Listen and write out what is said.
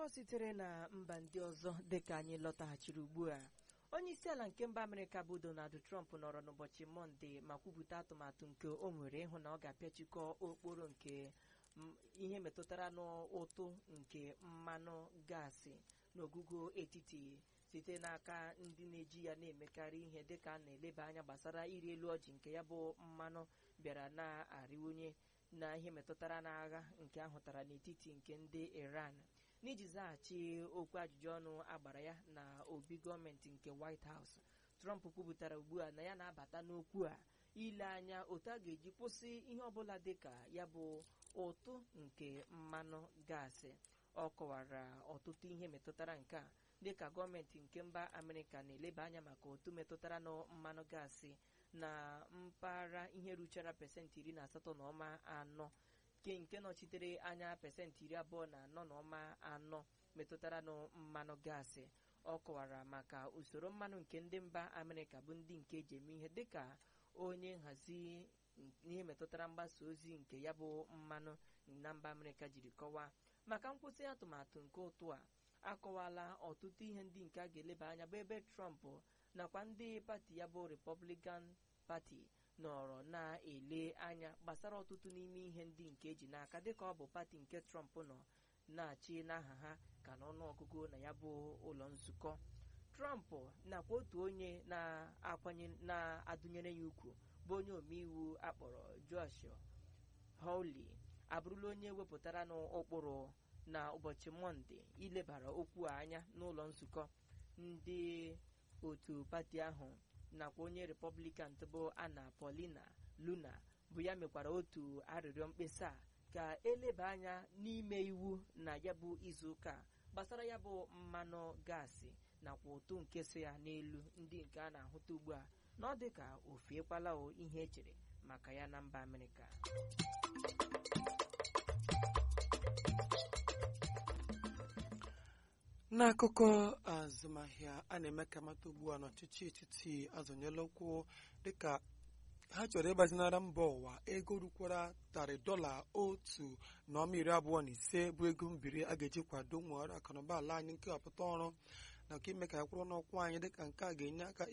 akụkọ sitere na mba ndị ọzọ dịka anyị lọtaghachiri ugbu a onye isi ala nke mba amerịka bụ donald trump nọrọ n'ụbọchị mọnde ma kwupụta atụmatụ nke o nwere ịhụ na ọ ga-apịachikọ okporo nke m- ihe metụtara n'ụtụ nke mmanụ gaasị n'ogugo etiti site n'aka ndị na-eji ya na-emekarị ihe dịka a na-eleba anya gbasara iri elu ọjị nke ya bụ mmanụ bịara na-arịwunye na ihe metụtara n'agha nke ahụtara n'etiti nke ndị iran n'iji zaghachi okwu ajụjụ ọnụ agbara ya na obi gọọmenti nke white house trump kwupụtara ugbu a na ya na-abata n'okwu a ile anya otu a ga-eji kwụsị ihe ọbụla dịka ya bụ ụtụ nke mmanụ gaasị ọ kọwara ọtụtụ ihe metụtara nke a dịka gọọmenti nke mba amerịka na-eleba anya maka otu metụtara na mmanụ gaasị na mpaghara ihe ruchara pesentị iri na asatọ na ọma anọ nke nke nọchitere anya pesentị iri abụọ na anọ na ọma anọ metụtara na mmanụ gaasị ọ kọwara maka usoro mmanụ nke ndị mba amerịka bụ ndị nke eji eme ihe dịka onye nhazi ihe metụtara mgbasa ozi nke ya bụ mmanụ na mba amerịka jiri kọwaa maka nkwụsị atụmatụ nke ụtụ a akọwala ọtụtụ ihe ndị nke a ga-eleba anya bụ ebe trump nakwa ndị pati ya bụ republican pati nọrọ na-ele anya gbasara ọtụtụ n'ime ihe ndị nke eji n'aka dịka ọ bụ pati nke trump nọ na-achị n'aha ha ka n'ọnụọgụgụ na ya bụ ụlọ nzukọ trump nakwa otu onye na-akwanye na-adụnyere ya ukwu bụ onye omeiwu akpọrọ josh hawley abụrụla onye wepụtara n'ụkpụrụ na ụbọchị mọnde ilebara okwu a anya n'ụlọ nzukọ ndị otu pati ahụ nakwa onye republican bụ ana paulina luna bụ ya mekwara otu arịrịọ mkpesa ka eleba anya n'ime iwu na ya bụ izuụka a gbasara ya bụ mmanụ gaasị nakwa ụtụ nke so ya n'elu ndị nke a na-ahụta ugbu a na ọ dị ka ofiekwala o ihe echere maka ya na mba amerịka n'akụkọ azụmahịa a na-eme ka mata ugbu a n'ọchịchị etiti azọnyela ụkwụ dịka ha chọrọ ịgbazinara mba ụwa ego rukwara tarị dọla otu na ọma iri abụọ na ise bụ ego mbiri a ga-eji kwado nwere akụnụba ala anyị nke ọpụta ọrụ nakwa ime ka ya kwụrụ n'ụkwụ anyị dịka nke a ga-enye aka